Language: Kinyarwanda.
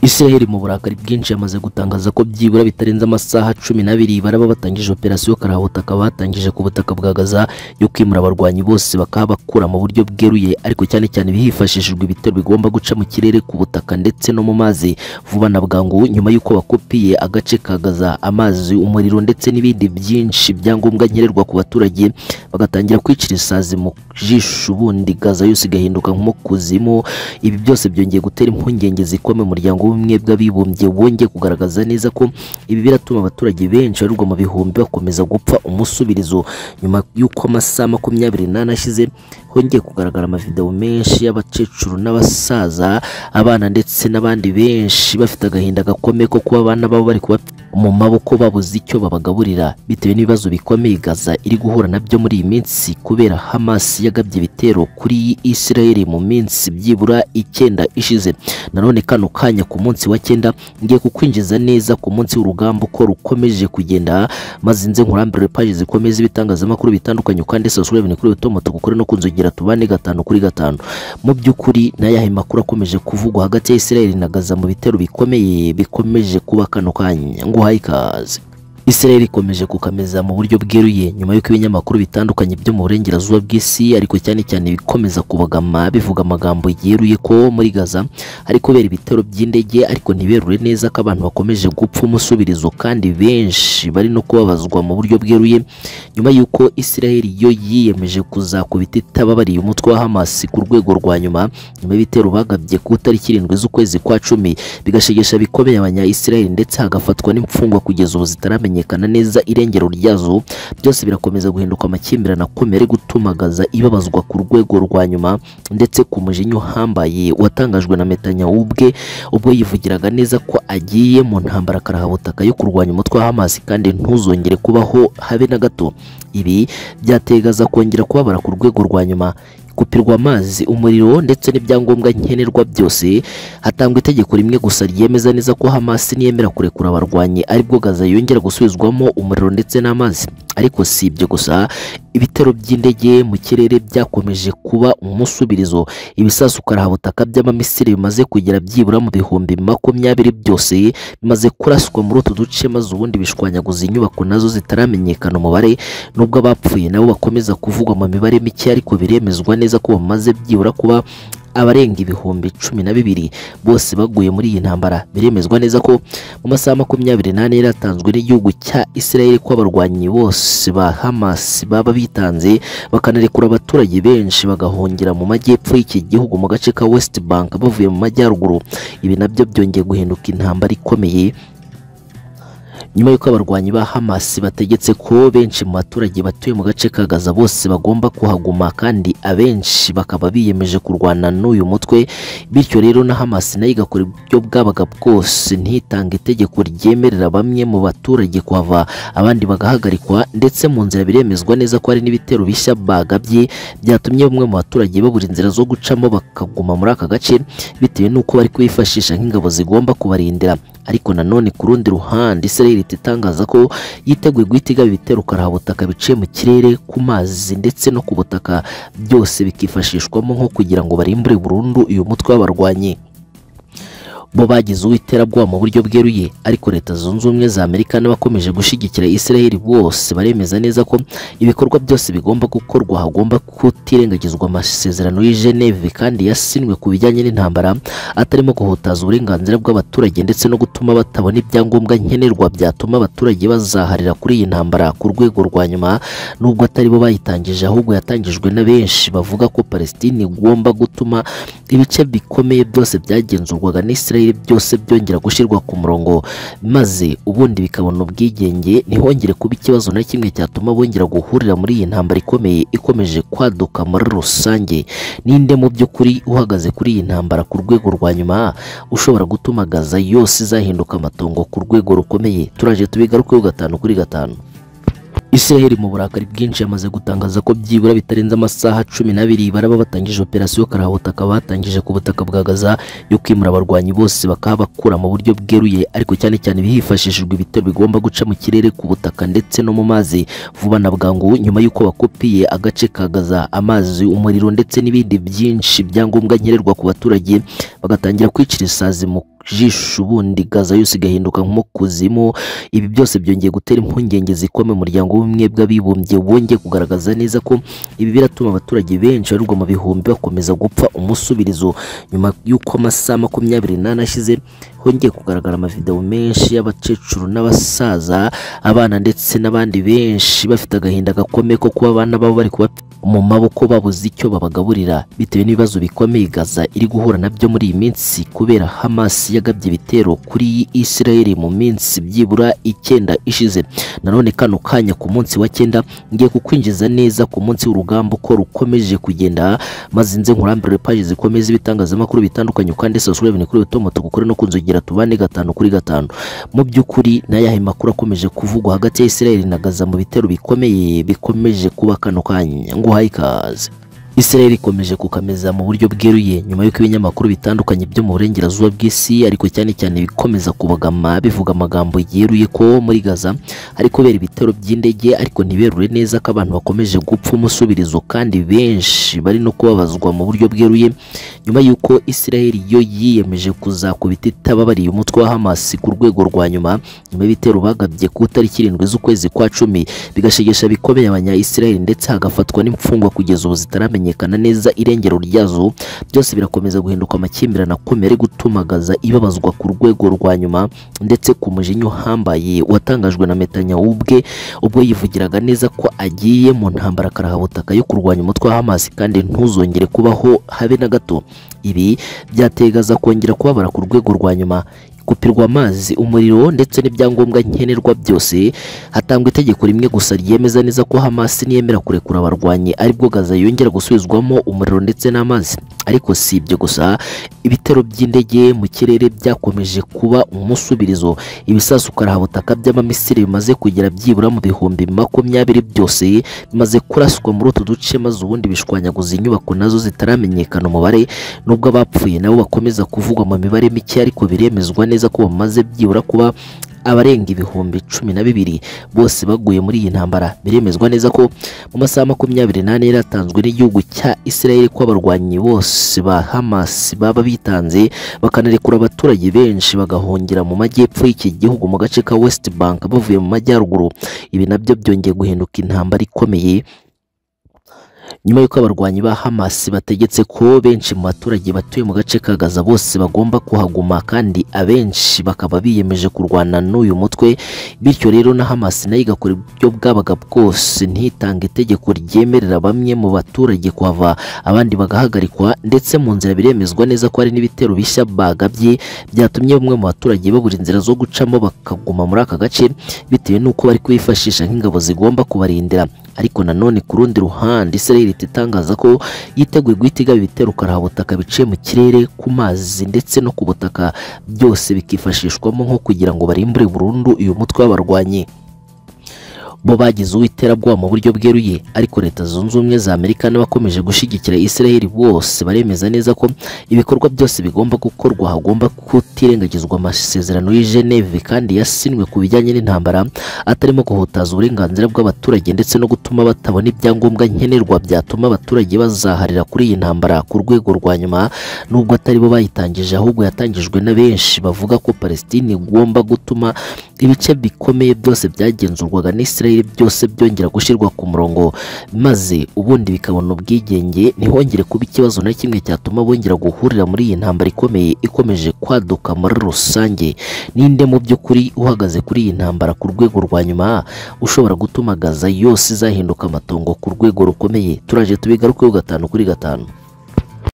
Israel mu burakari bwinshi yamaze gutangaza ko byibura bitarenze amasaha cumi n'abiri baraba batangije operasiyo karahota bakaba batangije ku butaka bwa Gaza yo kwimura abarwanyi bose bakaba bakura mu buryo bweruye ariko cyane cyane hifashishijwe ibitero bigomba guca mu kirere ku butaka ndetse no mu mazi vuba na bwangu nyuma y'uko bakopiye agace ka Gaza amazi umuriro ndetse n'ibindi byinshi byangombwa nkenerwa ku baturage bagatangira kwicira isazi mu jisho ubundi Gaza yose igahinduka nko mu kuzimu ibi byose byongeye gutera impungenge zikomeye umuryango w'ubumwe bw'abibumbye wongeye kugaragaza neza ko ibi biratuma abaturage benshi barurwa mu bihumbi bakomeza gupfa umusubirizo nyuma y'uko amasaha makumyabiri n'ane ashize hongeye kugaragara amavideo menshi y'abakecuru n'abasaza abana ndetse n'abandi benshi bafite agahinda gakomeye ko kuba abana babo bari kuba mu maboko babuze icyo babagaburira bitewe n'ibibazo bikomeye Gaza iri guhura nabyo muri iyi minsi kubera Hamas yagabye ibitero kuri Israel mu minsi byibura icyenda ishize nanone kano kanya ku munsi wa cyenda ngiye kukwinjiza neza ku munsi w'urugamba uko rukomeje kugenda maze nze nkurambire page zikomeza ibitangazamakuru bitandukanye kandi subscribe kuri utomoto gukore no kunzugira tubane gatanu kuri gatanu mu by'ukuri n'ayahe makuru akomeje kuvugwa hagati ya Israel na Gaza mu bitero bikomeye bikomeje kuba kano kanya nguhaye ikaze Israel ikomeje kukameza mu buryo bweruye nyuma y'uko ibinyamakuru bitandukanye byo mu burengerazuba bw'isi ariko cyane cyane bikomeza kubagama bivuga amagambo yeruye ko muri Gaza hari kubera ibitero by'indege ariko ntiberure neza ko abantu bakomeje gupfa umusubirizo kandi benshi bari no kubabazwa mu buryo bweruye nyuma y'uko Israel yo yiyemeje kuzakubita itababariye umutwe wa Hamas ku rwego rwa nyuma nyuma y'ibitero bagabye ku itariki irindwi z'ukwezi kwa cumi bigashegesha bikomeye abanya Israel ndetse hagafatwa n'imfungwa kugeza ubu zitaramenye kumenyekana neza irengero ryazo byose birakomeza guhinduka amakimbirane akomeye gutuma Gaza ibabazwa ku rwego rwa nyuma ndetse ku mujinya uhambaye watangajwe na Netanyahu ubwe ubwo yivugiraga neza ko agiye mu ntambara karahabutaka yo kurwanya umutwe wa Hamas kandi ntuzongere kubaho habe na gato ibi byategaza kongera kubabara ku rwego rwa nyuma gupirwa amazi umuriro ndetse n'ibyangombwa nkenerwa byose hatangwa itegeko rimwe gusa ryemeza neza ko Hamas niyemera kurekura abarwanyi aribwo Gaza yongera gusubizwamo umuriro ndetse n'amazi ariko si ibyo gusa ibitero by'indege mu kirere byakomeje kuba umusubirizo ibisasu karahabutaka by'amamisiri bimaze kugera byibura mu bihumbi makumyabiri byose bimaze kuraswa muri utu duce maze ubundi bishwanyaguza inyubako nazo zitaramenyekana umubare nubwo abapfuye nabo bakomeza kuvugwa mu mibare mike ariko biremezwa neza ko bamaze byibura kuba abarenga ibihumbi cumi na bibiri bose baguye muri iyi ntambara biremezwa neza ko mu masaha makumyabiri n'ane yaratanzwe n'igihugu cya Israel ko abarwanyi bose ba Hamas baba bitanze bakanarekura abaturage benshi bagahungira mu majyepfo y'iki gihugu mu gace ka West Bank bavuye mu majyaruguru ibi nabyo byongeye guhinduka intambara ikomeye nyuma y'uko abarwanyi ba Hamas bategetse ko benshi mu baturage batuye mu gace ka Gaza bose bagomba kuhaguma kandi abenshi bakaba biyemeje kurwana n'uyu mutwe bityo rero na Hamas nayo igakora ibyo bwabaga bwose ntitange itegeko ryemerera bamwe mu baturage kuhava abandi bagahagarikwa ndetse mu nzira biremezwa neza ko hari n'ibitero bishya bagabye byatumye bamwe mu baturage babura inzira zo gucamo bakaguma muri aka gace bitewe n'uko bari kubifashisha nk'ingabo zigomba kubarindira ariko nanone ku rundi ruhande Israel leta itangaza ko yiteguye guhita igaba ibitero karabutaka biciye mu kirere ku mazi ndetse no ku butaka byose bikifashishwamo nko kugira ngo barimbure burundu uyu mutwe w'abarwanyi bo bagize uw'iterabwoba mu buryo bweruye ariko leta zunze ubumwe za Amerika n'abakomeje gushyigikira Israel bose baremeza neza ko ibikorwa byose bigomba gukorwa hagomba kutirengagizwa amasezerano y'i Geneve kandi yasinwe ku bijyanye n'intambara atarimo guhutaza uburenganzira bw'abaturage ndetse no gutuma batabona ibyangombwa nkenerwa byatuma abaturage bazaharira kuri iyi ntambara ku rwego rwa nyuma nubwo atari bo bayitangije ahubwo yatangijwe na benshi bavuga ko Palestine igomba gutuma ibice bikomeye byose byagenzurwaga n'Israel byose byongera gushyirwa ku murongo maze ubundi bikabona ubwigenge ntihongere kuba ikibazo na kimwe cyatuma bongera guhurira muri iyi ntambara ikomeye ikomeje kwaduka muri rusange ninde mu by'ukuri uhagaze kuri iyi ntambara ku rwego rwa nyuma ushobora gutuma Gaza yose izahinduka amatongo ku rwego rukomeye turaje tubigarukeho gatanu kuri gatanu Israel mu burakari bwinshi yamaze gutangaza ko byibura bitarenze amasaha cumi n'abiri baraba batangije operasiyo karahota bakaba batangije ku butaka bwa Gaza yo kwimura abarwanyi bose bakaba bakura mu buryo bweruye ariko cyane cyane hifashishijwe ibitero bigomba guca mu kirere ku butaka ndetse no mu mazi vuba na bwangu nyuma y'uko bakopiye agace ka Gaza amazi umuriro ndetse n'ibindi byinshi byangombwa nkenerwa ku baturage bagatangira kwicira isazi mu jisho ubundi gaza yose igahinduka nko kuzimu ibi byose byongeye gutera impungenge zikomeye umuryango w'ubumwe bw'abibumbye wongeye kugaragaza neza ko ibi biratuma abaturage benshi barurwa mu bihumbi bakomeza gupfa umusubirizo nyuma y'uko amasaha makumyabiri n'ane ashize hongeye kugaragara amavideo menshi y'abakecuru n'abasaza abana ndetse n'abandi benshi bafite agahinda gakomeye ko kuba abana babo bari kuba mu maboko babuze icyo babagaburira bitewe n'ibibazo bikomeye Gaza iri guhura nabyo muri iyi minsi kubera Hamas yagabye ibitero kuri Israel mu minsi byibura icyenda ishize nanone kano kanya ku munsi wa cyenda ngiye kukwinjiza neza ku munsi w'urugamba uko rukomeje kugenda maze nze nkurambire page zikomeza ibitangazamakuru bitandukanye kandi subscribe ni kuri otomoto gukore no kunzugira tubane gatanu kuri gatanu mu by'ukuri n'ayahe makuru akomeje kuvugwa hagati ya Israel na Gaza mu bitero bikomeye bikomeje kuba kano kanya nguhaye ikaze Israel ikomeje kukameza mu buryo bweruye nyuma y'uko ibinyamakuru bitandukanye byo mu burengerazuba bw'isi ariko cyane cyane bikomeza kubagama bivuga amagambo yeruye ko muri Gaza hari kubera ibitero by'indege ariko ntiberure neza ko abantu bakomeje gupfa umusubirizo kandi benshi bari no kubabazwa mu buryo bweruye nyuma y'uko Israel yo yiyemeje kuzakubita itababariye umutwe wa Hamas ku rwego rwa nyuma nyuma y'ibitero bagabye ku itariki irindwi z'ukwezi kwa cumi bigashegesha bikomeye abanya-Israel ndetse hagafatwa n'imfungwa kugeza ubu zitaramenyekana neza irengero ryazo byose birakomeza guhinduka amakimbirane akomeye ari gutuma Gaza ibabazwa ku rwego rwa nyuma ndetse ku mujinya uhambaye watangajwe na Netanyahu ubwe ubwo yivugiraga neza ko agiye mu ntambara karahabutaka yo kurwanya umutwe wa Hamas kandi ntuzongere kubaho habe na gato ibi byategaza kongera kubabara ku rwego rwa nyuma gupirwa amazi umuriro ndetse n'ibyangombwa nkenerwa byose hatangwa itegeko rimwe gusa ryemeza neza ko Hamas niyemera kurekura abarwanyi aribwo Gaza yongera gusubizwamo umuriro ndetse n'amazi ariko si ibyo gusa ibitero by'indege mu kirere byakomeje kuba umusubirizo ibisasu karahabutaka by'amamisiri bimaze kugera byibura mu bihumbi makumyabiri byose bimaze kuraswa muri utu duce maze ubundi bishwanyaguza inyubako nazo zitaramenyekana umubare nubwo abapfuye nabo bakomeza kuvugwa mu mibare mike ariko biremezwa neza ko bamaze byibura kuba abarenga ibihumbi cumi na bibiri bose baguye muri iyi ntambara biremezwa neza ko mu masaha makumyabiri n'ane yaratanzwe n'igihugu cya Israel ko abarwanyi bose ba Hamas baba bitanze bakanarekura abaturage benshi bagahungira mu majyepfo y'iki gihugu mu gace ka West Bank bavuye mu majyaruguru ibi nabyo byongeye guhinduka intambara ikomeye nyuma y'uko abarwanyi ba Hamas bategetse ko benshi mu baturage batuye mu gace ka Gaza bose bagomba kuhaguma kandi abenshi bakaba biyemeje kurwana n'uyu mutwe bityo rero na Hamas nayo igakora ibyo bwabaga bwose ntitange itegeko ryemerera bamwe mu baturage kuhava abandi bagahagarikwa ndetse mu nzira biremezwa neza ko hari n'ibitero bishya bagabye byatumye bamwe mu baturage babura inzira zo gucamo bakaguma muri aka gace bitewe n'uko bari kwifashisha nk'ingabo zigomba kubarindira ariko nanone ku rundi ruhande Israel leta itangaza ko yiteguye guhita igaba ibitero karahabutaka biciye mu kirere ku mazi ndetse no ku butaka byose bikifashishwamo nko kugira ngo barimbure burundu uyu mutwe w'abarwanyi bo bagize uw'iterabwoba mu buryo bweruye ariko leta zunze ubumwe za Amerika n'abakomeje gushyigikira Israel bose baremeza neza ko ibikorwa byose bigomba gukorwa hagomba kutirengagizwa amasezerano y'i Geneve kandi yasinwe ku bijyanye n'intambara atarimo guhutaza uburenganzira bw'abaturage ndetse no gutuma batabona ibyangombwa nkenerwa byatuma abaturage bazaharira kuri iyi ntambara ku rwego rwa nyuma nubwo atari bo bayitangije ahubwo yatangijwe na benshi bavuga ko Palestine igomba gutuma ibice bikomeye byose byagenzurwaga n'Israel byose byongera gushyirwa ku murongo maze ubundi bikabona ubwigenge ntihongere kuba ikibazo na kimwe cyatuma bongera guhurira muri iyi ntambara ikomeye ikomeje kwaduka muri rusange ninde mu by'ukuri uhagaze kuri iyi ntambara ku rwego rwa nyuma ushobora gutuma Gaza yose izahinduka amatongo ku rwego rukomeye turaje tubigarukeho gatanu kuri gatanu